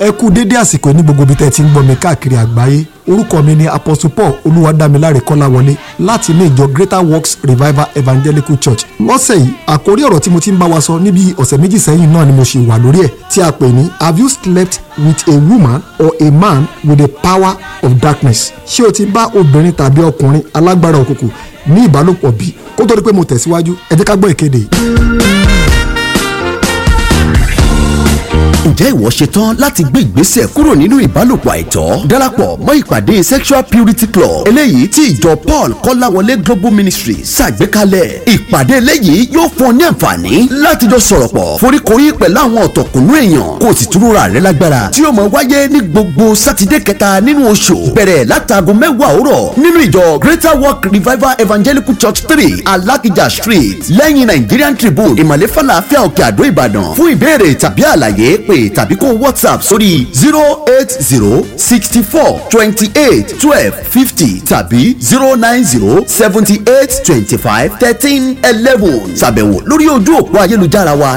ẹ kú dédé àsìkò ní gbogbo ibi tẹ́ ẹ ti ń gbọ́ mi káàkiri àgbáyé orúkọ mi ni apostle paul olúwadámiláre kọ́láwọlé láti ilé ìjọ greater works revival evangelical church lọ́sẹ̀ yìí àkórí ọ̀rọ̀ tí mo ti ń bá wa sọ níbi ọ̀sẹ̀ méjì sẹ́yìn náà ni mo ṣì wà lórí ẹ̀ tí a pè ní have you slept with a woman or a man with the power of darkness ṣé o ti bá obìnrin tàbí ọkùnrin alágbára òkùnkùn ní ìbálòpọ̀ bí kó tó di pé mo tẹ̀síwájú ẹ jẹ́ ká gbọ́ ìkéde yìí. ǹjẹ́ ìwọ ṣetán láti gbé ìgbésẹ̀ kúrò nínú ìbálòpọ̀ àìtọ́ darapọ̀ mọ́ ìpàdé sexual purity club eléyìí tí ìjọ paul kọ́láwọlé global ministry ṣàgbékalẹ̀ ìpàdé eléyìí yóò fún ọ ní àǹfààní láti jọ sọ̀rọ̀ pọ̀ foríkorí pẹ̀lú àwọn ọ̀tọ̀kùnú èèyàn kó o sì túrúra rẹ lágbára tí yóò máa wáyé ní gbogbo sátidé kẹta nínú oṣù bẹ̀rẹ̀ látàgọ́ mẹ́wàá òwúrọ̀ nínú ìjọ greater work revival evangelical church three alakija street lẹ́yìn nigerian tribune ìmàlẹ́ falafel òkè àdó ìbàdàn fún ìbéèrè tàbí àlàyé pè tàbí kó whatsapp sórí zero eight zero sixty four twenty eight twelve fifty tàbí zero nine zero seventy eight twenty five thirteen eleven ṣàbẹ̀wò lórí ojú òpó ayélujára wa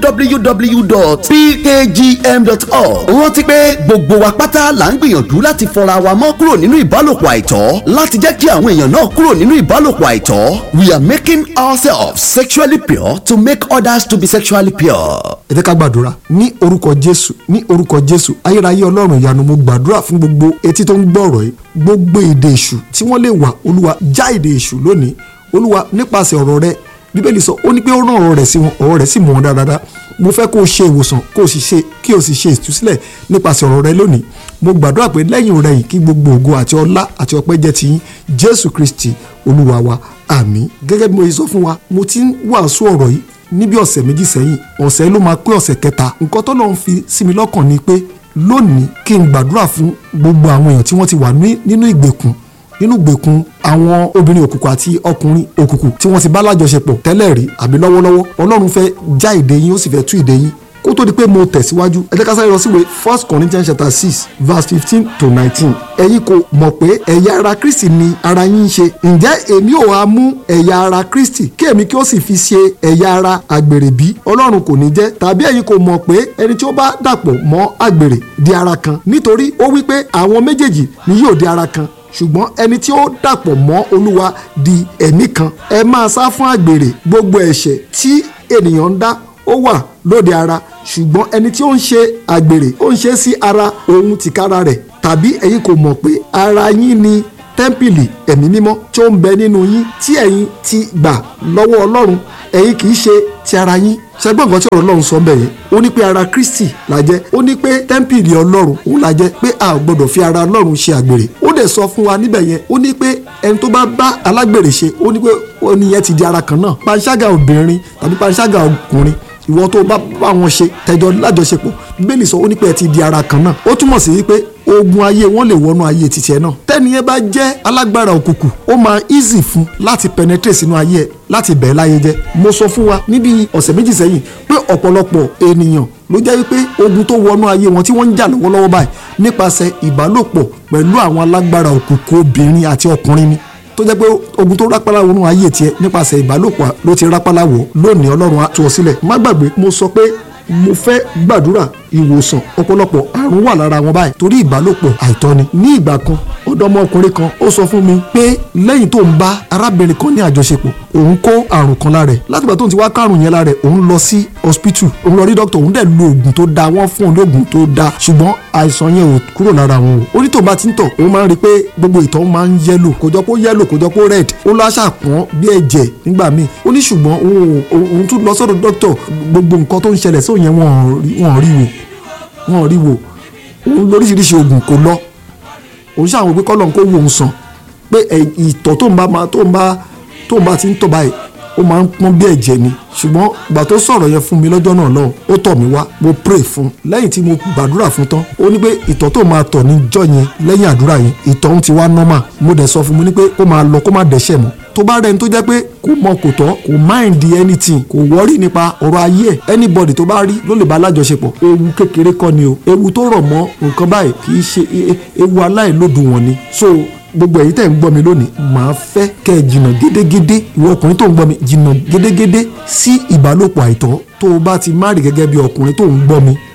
www.pkgm.org rántí pé gbogbo wa pátá là ń gbìyànjú láti fọra wa mọ́ kúrò nínú ìbálòpọ̀ àìtọ́ láti jẹ́ kí àwọn èèyàn náà kúrò nínú ìbálòpọ̀ àìtọ́ we are making ourselves sexually pure to make others to be sexually pure. ẹ jẹ́ ká gbàdúrà ní orúkọ jésù ní orúkọ jésù ayérayé ọlọ́run ìyanu mo gbàdúrà fún gbogbo etí tó ń gbọ́ ọ̀rọ̀ yìí gbogbo èdè èṣù tí wọ́n lè wà olúwa já èdè èṣù lónìí olúwa nípasẹ̀ ọ̀rọ̀ rẹ bíbélì sọ ó ní pé ó rán ọ̀rọ̀ rẹ̀ sí wọn ọ̀rọ̀ rẹ̀ sì mú wọn dáadáa mo fẹ́ kó o ṣe ìwòsàn kó o sì ṣe kí o sì ṣe ìtúsílẹ̀ nípasẹ̀ ọ̀rọ̀ rẹ lónìí mo gbàdúrà pé lẹ́yìn rẹ̀ yìí kí gbogbo ògo àti ọlá àti ọpẹ́ jẹ́ ti yín jésù kristi olúwa wa àmín gẹ́gẹ́ bí mo yẹ sọ fún wa mo ti ń wàásù ọ̀rọ̀ yìí níbi ọ̀sẹ̀ méjì sẹ́yìn ọ̀sẹ̀ ló máa pé ọ̀sẹ̀ kẹta nǹkan tó lọ́n fi sí mi lọ́kàn ni pé lónìí kí n gbàdúrà fún gbogbo àwọn èèyàn tí wọ́n ti wà nínú ìgbèkùn nínú ìgbèkùn àwọn obìnrin òkùnkùn àti ọkùnrin òkùnkùn tí wọ́n ti bá lájọṣepọ̀ tẹ́lẹ̀ rí àbí lọ́wọ́lọ́wọ́ ọlọ́run fẹ́ já ìdè yín ó sì fẹ́ tú ìdè yín kó tó di pé mo tẹ̀síwájú ẹ jẹ́ ká sáré lọ síwèé first corinthians chapter six verse fifteen to nineteen ẹ̀yin kò mọ̀ pé ẹ̀yà ara kristi ni ara yín ń ṣe ǹjẹ́ èmi ò wá mú ẹ̀yà ara kristi kí èmi kí ó sì fi ṣe ẹ̀yà ara àgbèrè bí ọlọ́run kò ní jẹ́ tàbí ẹ̀yin kò mọ̀ pé ẹni tí ó bá dàpọ̀ mọ́ àgbèrè di ara kan nítorí ó wí pé àwọn méjèèjì ni yóò di ara kan ṣùgbọ́n ẹni tí ó dàpọ̀ mọ́ olúwa di ẹ̀mí kan ẹ máa sá fún àgbèrè gbogbo ẹ̀ṣẹ̀ tí ènìyàn ń dá ó wà lóde ara ṣùgbọ́n ẹni tí ó ń ṣe àgbèrè ó ń ṣe sí ara òun tìkára rẹ̀ tàbí ẹ̀yin kò mọ̀ pé ara yín ni tẹ́ḿpìlì ẹ̀mí mímọ́ tí ó ń bẹ nínú yín tí ẹ̀yin ti gbà lọ́wọ́ ọlọ́run ẹ̀yin kì í ṣe ti ara yín ṣẹgbọ́n nǹkan tí ọ̀rọ̀ ọlọ́run sọ bẹ́ẹ̀ yẹn ó ní pé ara kristi la jẹ́ ó ní pé tẹ́ḿpìlì ọlọ́run òun la jẹ́ pé a ò gbọ́dọ̀ fi ara ọlọ́run ṣe àgbèrè ó dẹ̀ sọ fún wa níbẹ̀ yẹn ó ní pé ẹni tó bá bá alágbèrè ṣe ó ní pé ó ní yẹn ti di ara kan náà panṣágà obìnrin tàbí panṣágà ọkùnrin ìwọ tó bá bá wọn ṣe tẹjọ lájọṣepọ̀ bíbélì sọ ó ní pé ẹ ti di ara kan náà ó túmọ̀ sí wípé ogun ayé wọn lè wọnú ayé títẹ náà tẹ́ni yẹn bá jẹ́ alágbára òkùnkùn ó máa easy fún láti penetrate sínú ayé ẹ láti bẹ̀ẹ́ láyé jẹ́ mo sọ fún wa níbi ọ̀sẹ̀ méjì sẹ́yìn pé ọ̀pọ̀lọpọ̀ ènìyàn ló jẹ́ wípé ogun tó wọnú ayé wọn tí wọ́n ń jà lọ́wọ́lọ́wọ́ báyìí nípasẹ̀ ìbálòpọ̀ pẹ̀lú àwọn alágbára òkùnkùn obìnrin àti ọkùnrin ni tó jẹ́ pé ogun tó rápálá wọnú ayé tiẹ̀ nípasẹ̀ ìbálòpọ̀ ló ti rápálá wọ̀ lónìí ọlọ́run á tú ọ sílẹ̀ má gbàgbé mo sọ pé mo fẹ́ gbàdúrà ìwòsàn ọ̀pọ̀lọpọ̀ àrùn wà lára wọn báyìí torí ìbálòpọ̀ àìtọ́ni ní ìgbà kan ọ̀dọ́mọkùnrin kan ó sọ fún mi pé lẹ́yìn tó ń bá arábìnrin kan ní àjọṣepọ̀ òun kó àrùn kan lára ẹ̀ látìgbà tó ń ti wá kárùn yẹn lára ẹ̀ òun lọ sí hospital òun lọ rí dókítà òun dẹ̀ lo oògùn tó dáa wọ́n fún òun lóògùn tó dáa ṣùgbọ́n àìsàn yẹn ò kúrò lára òun o ó ní tó bá ti ń tọ̀ òun máa ń rí i pé gbogbo ìtọ̀ máa ń yẹ́lò kò jọ pé ó yẹ́lò kò jọ pé ó red ó lọ àṣàpọ̀n bí ẹ̀jẹ̀ nígbà míì ó ní ṣùgbọ́n òun tún lọ sọ́dọ̀ dókítà gbogbo nǹkan tó ń ṣẹlẹ̀ sóun yẹn wọ́n rí wò wọ́n rí wò òun lóríṣiríṣi oògùn kò lọ òun ṣàwọn pé kọ́lọ́n kó wò ń sàn pé ìtọ̀ tó ń bá tó ń bá tó ń bá ti ń tọ̀ báyìí ó máa ń pọ́n bí ẹ̀jẹ̀ ni ṣùgbọ́n ìgbà tó sọ̀rọ̀ yẹn fún mi lọ́jọ́ náà lọ́hùn ó tọ̀ mí wá mo pray fún lẹ́yìn tí mo gbàdúrà fún tán ó ní pé ìtọ̀ tó máa tọ̀ níjọ́ yẹn lẹ́yìn àdúrà yẹn ìtọ̀ ń ti wá normal mo dẹ̀ sọ fún mi ní pé kó máa lọ kó má dẹ́ṣẹ̀ mọ́ tó bá rẹni tó jẹ́ pé kò mọ kò tọ́ kò mind anything kò wọ́rí nípa ọ̀rọ̀ ayé ẹ̀ anybody tó bá rí ló lè bá alájọṣepọ̀ ewu kékeré kọ́ ni o ewu tó rọ̀ mọ́ nǹkan báyìí kì í ṣe ewu aláìlódùwọ̀n ni so gbogbo ẹ̀yin tẹ̀ ń gbọ́ mi lónìí màá fẹ́ kẹ́ ẹ jìnnà gédégédé ìwọ ọkùnrin tó ń gbọ́ mi jìnnà gédégédé sí ìbálòpọ̀ àìtọ́ tó o bá ti má rí gẹ́gẹ́ bí ọkùnrin tó ń gbọ́ mi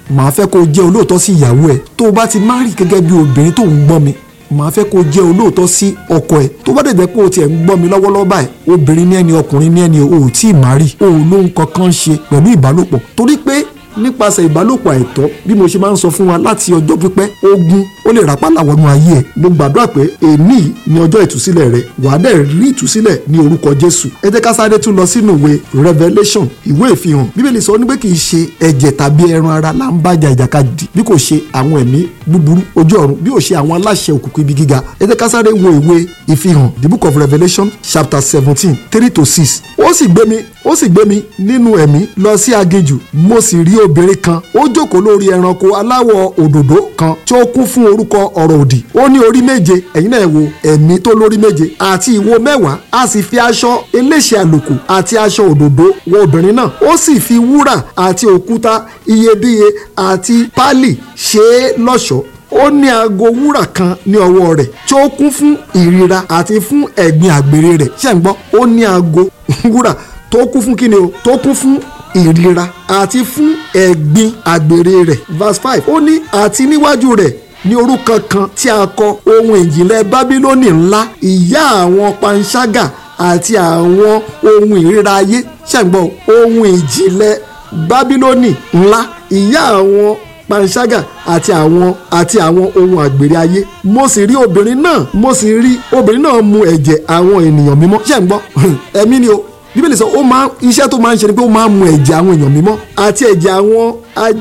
màá fẹ́ kó o jẹ́ olóòótọ́ sí ìyàwó ẹ̀ tó o bá ti má rí gẹ́gẹ́ bí obìnrin tó ń gbọ́ mi màá fẹ́ kó o jẹ́ olóòótọ́ sí ọkọ ẹ̀ tó bá dẹ̀ jẹ́ pé o tiẹ̀ ń gbọ́ mi lọ́wọ́lọ́wọ́ báyìí obìnrin ní ẹni ọkùnrin ní ẹni o ò tí ì má rí o ò lóhun kankan ṣe pẹ̀lú ìbálòpọ̀ torí pé nípasẹ̀ ìbálòpọ̀ àìtọ́ bí mo ṣe máa ń sọ fún wa láti ọjọ́ pípẹ́ ogun ó lè rápálà wọnú ayé ẹ̀ mo gbàdúrà pé èní ni ọjọ́ ìtúsílẹ̀ rẹ wàá dẹ̀ rí ìtúsílẹ̀ ní orúkọ Jésù ẹ jẹ́ ká sáré tún lọ sínú ìwé Revelation ìwé ìfihàn bíbélì sọ ní pé kì í ṣe ẹ̀jẹ̀ tàbí ẹran ara là ń bájà ìjàkadì bí kò ṣe àwọn ẹ̀mí búburú ojú ọ̀run bí ò ṣe àwọn aláṣẹ òkùnkùn ibi gíga ẹ jẹ́ ká sáré wo ìwé ìfihàn the book of Revelation chapter seventeen three to six ó sì gbé mi ó sì gbé mi nínú ẹ̀mí lọ sí aginjù mo sì rí obìnrin kan ó jókòó lórí ẹranko aláwọ̀ òdòdó kan tí ó kún fún orúkọ ọ̀rọ̀ òdì ó ní orí méje ẹ̀yin náà wo ẹ̀mí tó lórí méje àti ìwo mẹ́wàá a sì fi aṣọ eléṣe àlùkù àti aṣọ òdòdó wọ obìnrin náà ó sì fi wúrà àti òkúta iyebíye àti pálì ṣe é lọ́ṣọ̀ọ́ ó ní aago wúrà kan ní ọwọ́ rẹ̀ tí ó kún fún ìríra àti fún ẹ̀gbin àgbèrè rẹ̀ ṣé ń gbọ́ ó ní aago wúrà tó kún fún kíni o tó kún fún ìríra àti fún ẹ̀gbin àgbèrè rẹ̀ verse five ó ní àti níwájú rẹ̀ ní orúkọ kan tí a kọ ohun ìjìnlẹ̀ bábílónì ńlá ìyá àwọn panṣágà àti àwọn ohun ìríra ayé ṣé ń gbọ́ ohun ìjìnlẹ̀ bábílónì ńlá ìyá àwọn panṣágà àti àwọn àti àwọn ohun àgbèrè ayé mo sì rí obìnrin náà mo sì rí obìnrin náà mu ẹ̀jẹ̀ àwọn ènìyàn mímọ́ ṣé ń gbọ́ ẹ̀mí ni o bíbélì sọ ó máa iṣẹ́ tó máa ń ṣe ni pé ó máa ń mu ẹ̀jẹ̀ àwọn èèyàn mímọ́ àti ẹ̀jẹ̀ àwọn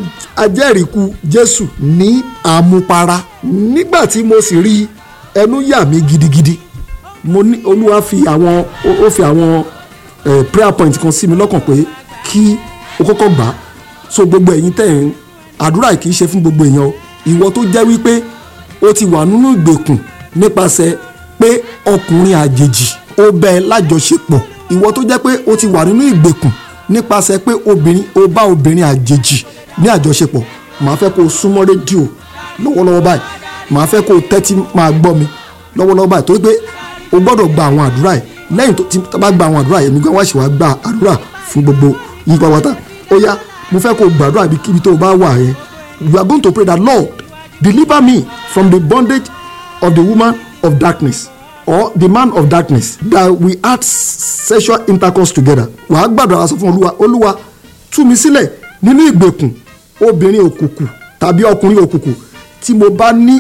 ajẹ́rìíkú jésù ní àmupara nígbà tí mo sì rí ẹnu yà mí gidigidi mo ní olúwa fi àwọn ó fi àwọn prayer point kan sí mi lọ́kàn pé kí o kọ́kọ́ gbà á so gbogbo ẹ̀yin tẹ̀ ń àdúrà kì í ṣe fún gbogbo èèyàn o ìwọ tó jẹ́ wípé o ti wà nínú ìgbèkùn nípasẹ̀ pé ọkùnrin àjèjì ó bẹ lájọṣepọ̀ ìwọ tó jẹ́ pé o ti wà nínú ìgbèkùn nípasẹ̀ pé obìnrin o bá obìnrin àjèjì ní àjọṣepọ̀ màá fẹ́ kó o súnmọ́ rédíò lọ́wọ́lọ́wọ́ báyìí màá fẹ́ kó o tẹ́tí máa gbọ́ mi lọ́wọ́lọ́wọ́ báyìí torí pé o gbọ́dọ̀ gba àwọn àdúrà yìí lẹ́yìn tó ti bá gba àwọn àdúrà yìí èmi gan wá ṣe wá gba àdúrà fún gbogbo yín pàwọ́tà ó yá mo fẹ́ kó o gbàdúrà bí kíbi tó o bá wà yẹn you are going to pray that Lord deliver me from the bondage of the woman of darkness or the man of darkness that we had sexual intercourse together wàá gbàdúrà sọ fún olúwa olúwa tú mi sílẹ̀ nínú ìgbèkùn obìnrin òkùnkùn tàbí ọkùnrin òkùnkùn tí mo bá ní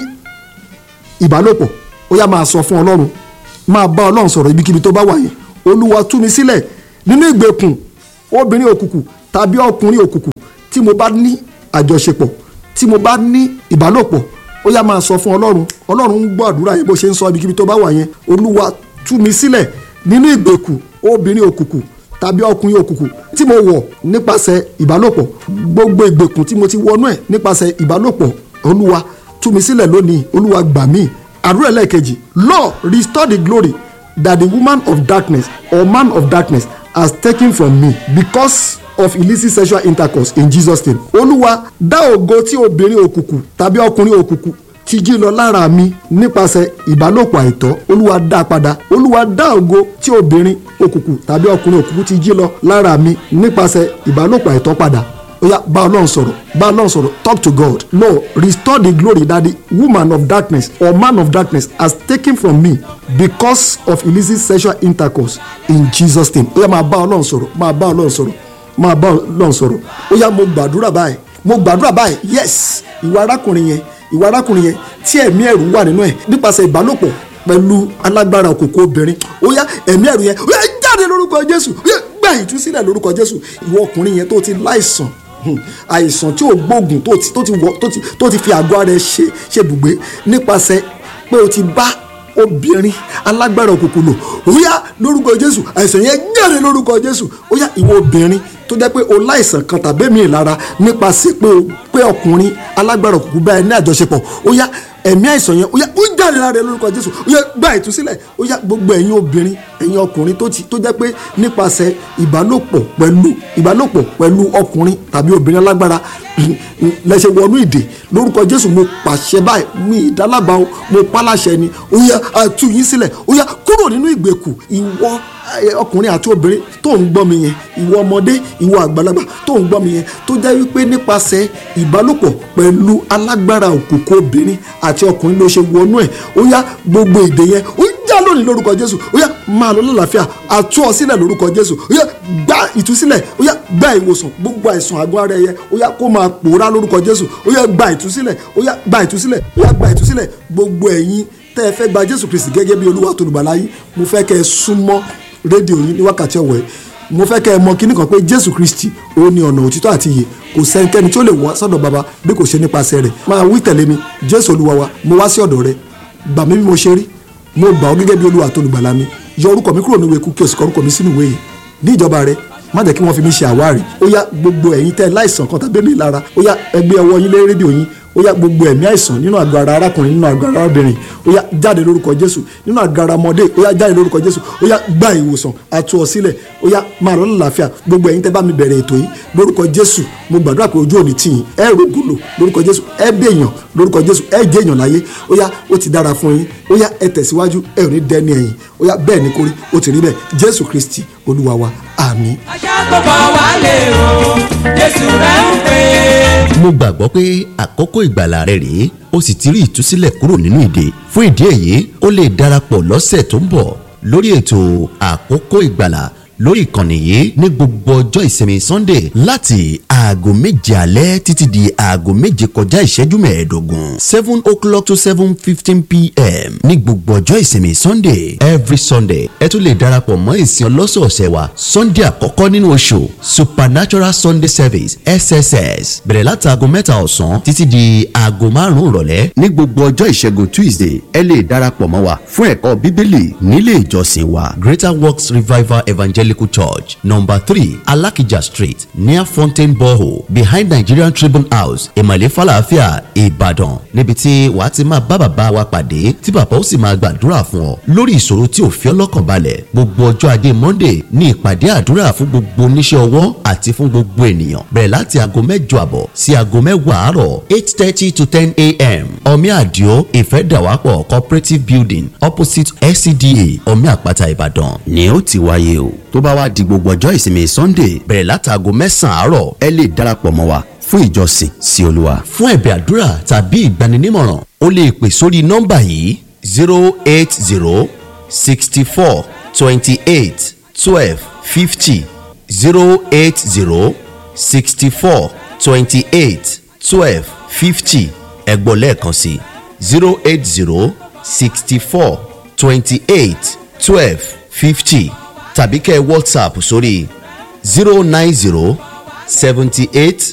ìbálòpọ̀ ó yá máa sọ fún ọlọ́run máa bá ọlọ́run sọ̀rọ̀ ibikíbi tó bá wà yẹn olúwa tú mi sílẹ̀ nínú ìgbèkùn obìnrin òkùnkùn tàbí ọkùnrin òkùnkùn tí mo bá ní àjọṣepọ̀ tí mo bá ní ìbálòpọ̀ ó yá máa sọ fún ọlọ́run ọlọ́run ń gbọ́ àdúrà yẹn bó ṣe ń sọ ibikíbi tó bá wà yẹn olúwa tú mi sílẹ̀ nínú ìgbèkùn obìnrin òkùnkùn tàbí ọkùnrin òkùnkùn tí mo wọ̀ nípasẹ̀ ìbálòpọ̀ gbogbo ìgbèkùn tí mo ti wọnú ẹ̀ nípasẹ̀ ìbálòpọ̀ olúwa tú mi sílẹ̀ lónìí olúwa gbà mí àdúrà ẹlẹ́ẹ̀kejì Lord restore the glory that the woman of darkness or man of darkness has taken from me because of illicit sexual intercourse in Jesus name. olúwa dá ògo tí obìnrin òkùnkùn tàbí ọkùnrin òkùnkùn ti jí lọ lára mi nípasẹ̀ ìbálòpọ̀ àìtọ́ olúwa dá padà olúwa dá ògo tí obìnrin òkùnkùn tàbí ọkùnrin òkùnkùn ti jí lọ lára mi nípasẹ̀ ìbálòpọ̀ àìtọ́ padà ó yá bá ọlọ́run sọ̀rọ̀ bá ọlọ́run sọ̀rọ̀ talk to God Lord restore the glory that the woman of darkness or man of darkness has taken from me because of illicit sexual intercourse in Jesus name ó yá máa bá ọlọ́run sọ̀rọ̀ máa bá ọlọ́run sọ̀rọ̀ máa bá ọlọ́run sọ̀rọ̀ ó yá mo gbàdúrà báyìí mo gbàdúrà báyìí yes ìwà arákùnrin yẹn ìwà arákùnrin yẹn tí ẹ̀mí ẹ̀rù wà nínú ẹ̀ nípasẹ̀ ìbálòpọ̀ pẹ̀lú alágbára òkòkò obìnrin ó yá ẹ̀mí ẹ̀rù yẹn ó yá jáde lórúkọ Jésù ó yá gbà ìtúsílẹ̀ lórúkọ Jésù ìwọ ọkùnrin yẹn tó ti láìsàn àìsàn tí ò gbóògùn tó ti tó ti wọ tó ti tó ti fi àgọ́ ara ẹ ṣe ṣe bùgbé nípasẹ̀ pé o ti bá obìnrin alágbára òkùnkùn lò ó yá lórúkọ Jésù àìsàn yẹn jáde lórúkọ Jésù ó yá ìwọ obìnrin tó jẹ́ pé o láìsàn kan tàbí èmi ìlara nípasẹ̀ pé o pé ọkùnrin alágbára òkùnkùn bá ẹ ní àjọṣepọ̀ ó yá ẹ̀mí àìsàn yẹn ó yá ó jáde lára ẹ lórúkọ Jésù ó yá gba ìtúsílẹ̀ ó yá gbogbo ẹ̀yin obìnrin ẹ̀yin ọkùnrin tó ti tó jẹ́ pé nípasẹ̀ ìbálòpọ̀ pẹ̀lú ìbálòpọ̀ pẹ̀lú ọkùnrin tàbí obìnrin alágbára lẹ́sẹ̀ wọnú ìdè lórúkọ jésù mo pàṣẹ báyìí mi ìdálábà o mo pálàṣẹ ni ó yá àtú yín sílẹ̀ ó yá kúrò nínú ìgbèkùn ìwọ ọkùnrin àti obìnrin tó ń gbọ́ mi yẹn ìwọ ọmọdé ìwọ àgbàlagbà tó ń gbọ́ mi yẹn tó jẹ́ wípé nípasẹ̀ ìbálòpọ̀ pẹ̀lú alágbára òkùnkùn obìnrin àti ọkùnrin ló ṣe wọnú ẹ̀ ó yá gbogbo ìdè yẹn ó já lónìí lórúkọ jésù ó yá máa lọ lálàáfíà àtú ọ sílẹ̀ lórúkọ jésù ó yá gba ìtúsílẹ̀ ó yá gba ìwòsàn gbogbo àìsàn àgọ́ ara ẹ̀yẹ ó yá kó máa pòórá lórúkọ jésù ó yá gba ìtúsílẹ̀ ó yá gba ìtúsílẹ̀ ó yá gba ìtúsílẹ̀ gbogbo ẹ̀yin tẹ́ ẹ fẹ́ gba jésù kristi gẹ́gẹ́ bí olúwa tó lùgbàlà yín mo fẹ́ kẹ́ ẹ súnmọ́ rédíò yín ní wákàtí ọ̀wọ̀ ẹ̀ mo fẹ́ kẹ́ ẹ mọ kíní kan pé jésù kristi ó ní ọ̀nà òtítọ́ àti ìyè kò sẹ́nikẹ́ni tí ó lè wá sọ́dọ̀ baba bí kò ṣe nípasẹ̀ rẹ̀ máa wí tẹ̀lé mi jésù olúwa wa mo wá sí ọ̀dọ̀ rẹ gbà mí bí mo ṣe rí mo gbà ọ́ gẹ́gẹ́ bí olúwa tó lùgbàlà mi yọ orúkọ mi kúrò níwèé kú kí o sì kọ orúkọ mi sínú ìwé yìí ní ìjọba rẹ má jẹ́ kí wọ́n fi mí ṣe àwárí ó yá gbogbo ẹ̀yin tẹ́ láìsàn kan tàbí mi lára ó yá ẹgbẹ́ ọwọ́ yín lé rédíò yín ó yá gbogbo ẹ̀mí àìsàn nínú àgọ́ ara arákùnrin nínú àgọ́ ara arábìnrin ó yá jáde lórúkọ jésù nínú àgọ́ ara ọmọdé ó yá jáde lórúkọ jésù ó yá gba ìwòsàn àtú ọ sílẹ̀ ó yá máa lọ lálàáfíà gbogbo ẹ̀yin tẹ́ bá mi bẹ̀rẹ̀ ètò yìí lórúkọ jésù mo gbàdúrà pé ojú òní tìyìn ẹ rògbòlò lórúkọ jésù ẹ bèèyàn lórúkọ jésù ẹ jẹ́ èèyàn láyé ó yá ó ti dára fún yín ó yá ẹ tẹ̀síwájú ẹ ò ní dẹ́ni ẹ̀yìn ó yá bẹ́ẹ̀ ni kórí ó ti rí bẹ́ẹ̀ jésù kristi olúwa wa àmín. aṣàkóbọ̀ wálé o jésù rẹ̀ ń pè é. mo gbàgbọ́ pé àkókò ìgbàlà rẹ rèé ó sì ti rí ìtúsílẹ̀ kúrò nínú ìdè fún ìdí èyí ó lè darapọ̀ lọ́sẹ̀ tó ń bọ̀ lórí ètò àkókò ìgbàlà lórí ìkànnì yìí ní gbogbo ọjọ́ ìsinmi sunday láti aago méje alẹ́ títí di aago méje kọjá ìṣẹ́jú mẹ́ẹ̀ẹ́dógún seven o'clock to seven fifteen pm ní gbogbo ọjọ́ ìsinmi sunday every sunday ẹ tún lè darapọ̀ mọ́ ìsìn ọlọ́sọ̀ọ̀sẹ̀ wa sunday àkọ́kọ́ nínú oṣù supernatural sunday service sss bẹ̀rẹ̀ láti aago mẹ́ta ọ̀sán títí di aago márùn-ún ìrọ̀lẹ́ ní gbogbo ọjọ́ ìṣẹ́gun tuesday ẹ lè darapọ̀ mọ́ wa fún ẹ̀kọ́ bíbélì nílé ìjọsìn wa greater works revival evangelical church number three alakija street near fountain borehole behind nigerian tribune house ìmọ̀lẹ́ falafia ìbàdàn níbi tí wàá ti máa bá bàbá wa pàdé tí bàbá ó sì máa gbàdúrà fún ọ lórí ìṣòro tí ò fi ọ́ lọ́kàn balẹ̀ gbogbo ọjọ́ ajé monday ní ìpàdé àdúrà fún gbogbo oníṣẹ́ ọwọ́ àti fún gbogbo ènìyàn bẹ̀rẹ̀ láti aago mẹ́jọ àbọ̀ sí aago mẹ́wàá àárọ̀ eight thirty to ten a.m. omi àdìo ìfẹ́dàwápọ̀ cooperative building opposite scda omi àpáta ìbàdàn ni ó ti wáyé o tó bá wá di gbogbo ọjọ́ ìsinmi sunday bẹ̀rẹ̀ láti aago mẹ́sàn-án àárọ̀ ẹ lè darapọ̀ mọ́ wa fún ìjọsìn sí olúwa. fún ẹ̀bẹ̀ àdúrà tàbí ìgbaninímọ̀ràn o lè pè sórí nọ́mbà yìí zero eight zero sixty four twenty eight twelve fifty zero eight zero sixty four twenty eight twelve fifty ẹ̀gbọ́n lẹ́ẹ̀kan sí zero eight zero sixty four twenty eight twelve fifty tàbí kẹ́ ẹ whatsapp sórí zero nine zero seventy eight